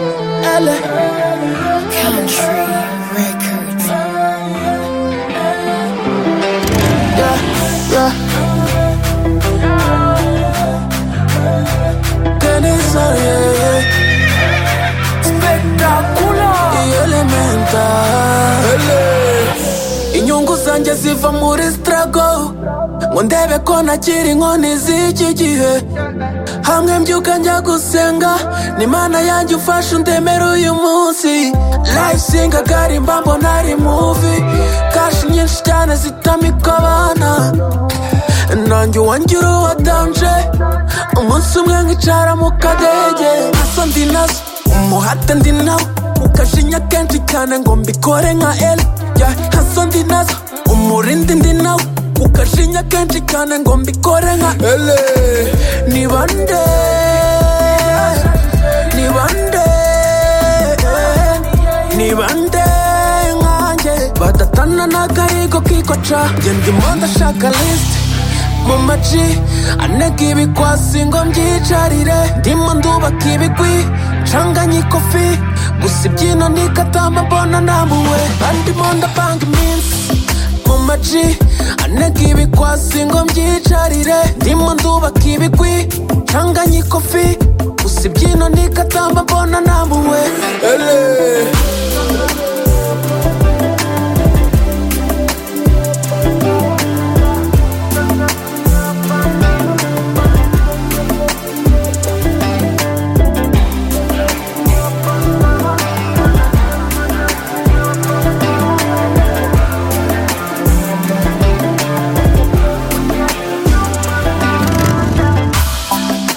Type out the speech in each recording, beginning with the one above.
Isla Country Records. Yeah, yeah. Denisa, yeah, yeah. Spectacular. Y elemental. inyungu zanjye ziva muri strago ngo ndebe ko nakiri inkoni z'iki gihe hamwe mbyuka njya gusenga ni imana yanjye ufashe undemere uyu munsi life singa garimba mbona ari muvi kashi nyinshi cyane zitamika abana nanjye uwanjye uruwa danje umunsi umwe nkicara mu kadege asa ndi nazo umuhate ndi nawo ukashinya kenshi cyane ngo mbikore nka eli yeah, hasa ndi nazo umurindi ndi nawo ukashinya kenshi cyane ngo mbikore nka ele ni bande ni bande ni bande nkanjye badatana n'akarigo kikoca njye ndimo ndashaka lisite mu maci anega ibikwasi ngo mbyicarire ndimo ndubaka ibigwi ncanganye ikofi gusa ibyino nikatama mbona namuwe andimo ndapanga iminsi mu maci anega ibikwasi ngo mbyicarire ndimo ndubaka ibigwi ncanganye ikofi gusa ibyino nikatama mbona namuwe Ele.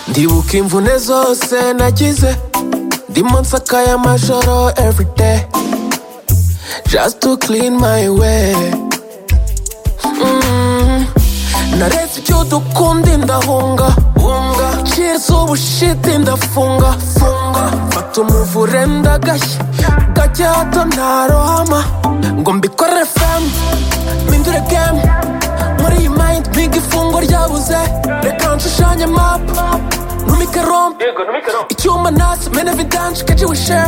ndibuka imvune zose nagize ndimo nsakaye amajoro everyday just to clean my way Mm. naretse ibyo dukunda ndahunga hunga cheers ubushiti ndafunga funga fata umuvure ndagashya gake hato ntarohama ngo mbikore fm mpindure game muri iyi mind mpinga ifungo ryabuze reka nshushanye map numike rom icyuma nasi mene vidanshi keji wishe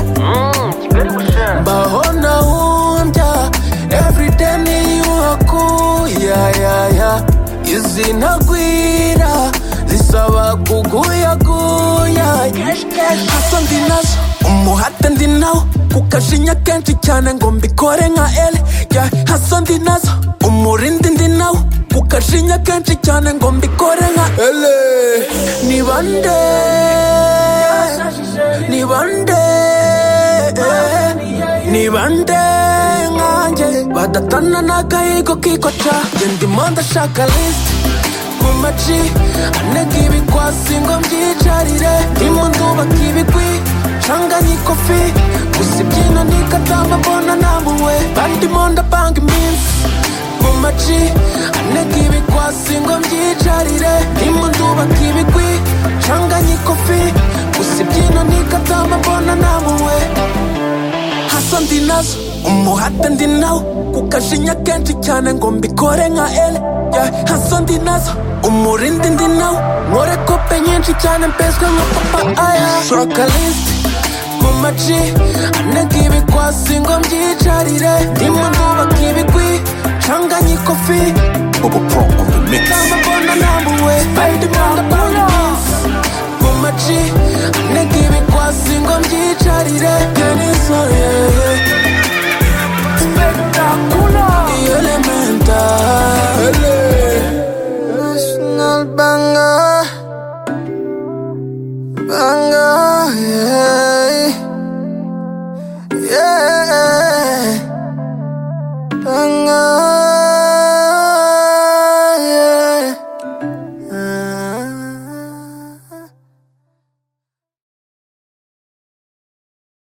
mbaho nahumbya everyday niyuhaku ya ya ya izi ntagwira zisaba kuguyaguya hasa ndi nazo umuhate ndi nawo kukashinya kenshi cyane ngo mbikore nka ele ya hasa ndi nazo umurindi ndi nawo kukashinya kenshi cyane ngo mbikore nka ele ni bande ni bande ni bande nkanjye badatana n'agahigo kikoca njye ndimo ndashaka lisite mu maci anega ibikwasi ngo mbyicarire ndimo ndubaka ibigwi ncanganye ikofi gusa ibyino nikatamba mbona namuwe bandimo ndapanga iminsi mu maci anega ibikwasi ngo mbyicarire ndimo ndubaka ibigwi ncanganye ikofi gusa ibyino nikatamba mbona namuwe hasa ndi nazo umuhate ndi nawo kukashinya kenshi cyane ngo mbikore nka ele yeah, hasa ndi nazo umurindi ndi nawo nkore kope nyinshi cyane mpeswe nka papa aya shaka lisite mu maci anega ibikwasi ngo mbyicarire ndimo ndubaka ibigwi ncanganye ikofi Bubba Pro on the mix. kamba mbona namuwe ndimo ndapanga iminsi mu maci anega ibikwasi ngo mbyicarire genisoye spectacular elemental National banger Banger